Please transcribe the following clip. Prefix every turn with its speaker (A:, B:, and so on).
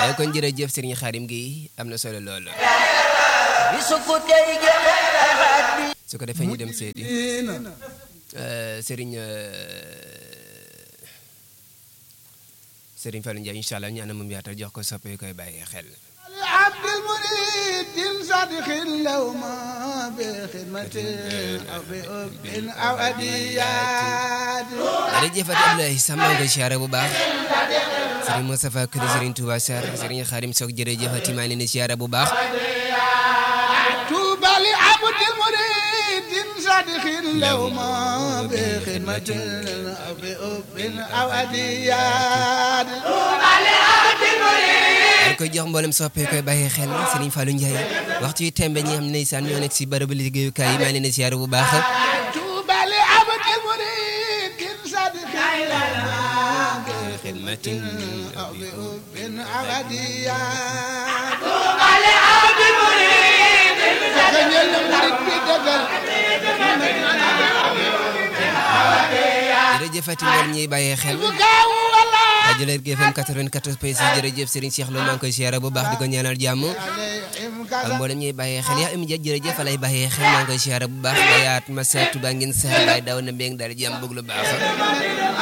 A: kon jërëjëf Serigne Khadim Gueye am na solo lool su ko defee ñu dem seeti Serigne Serigne Fallou Ndiaye incha allah ñaana moom yaatal jox ko soppe koy bàyyi xel.
B: عبد المريد صادق اللوم بخدمة أو بأب أو أديات
A: jërëjëf Abdoulaye Sam maa ngi koy siyaare bu baax Serigne Moustapha Kër Serigne Touba Sarr Serigne Khadim Sock jërëjëf ati maa ngi leen di siyaare bu baax.
B: طوبى لعبد المريد صادق اللوم بخدمة أو بأب أو أديات
A: dañ koy jox mboolem soppee koy bàyyi xel Serigne Fallou Ndiaye waxtu yu tembe ñi xam ne ndeysaan ñoo nekk si bërëbu liggéeyukaay yi maa ngi leen di siyaare bu baax.
B: طوبى لعبد المريد صادق اللوم
A: خدمة
B: أو بأب أو أديات Sëñal murid bi dëggal
A: jërëjëf ati mboolem ñiy bàyyi xel.
B: bu gaaw wala
A: rajo Lergui FM 94 point 6 jërëjëf Serigne Cheikh Lo maa ngi koy siyaare bu baax di ko ñaanal jàmm.
B: alayhim
A: ak
B: kasa
A: mboolem ñuy bàyyee xel yaa imi ja jërëjëf lay bàyyee xel maa ngi koy siyaare bu baax bayaat ma seetu ba ngeen sax bay daw na mbéng daal jàmm bëgg lu baax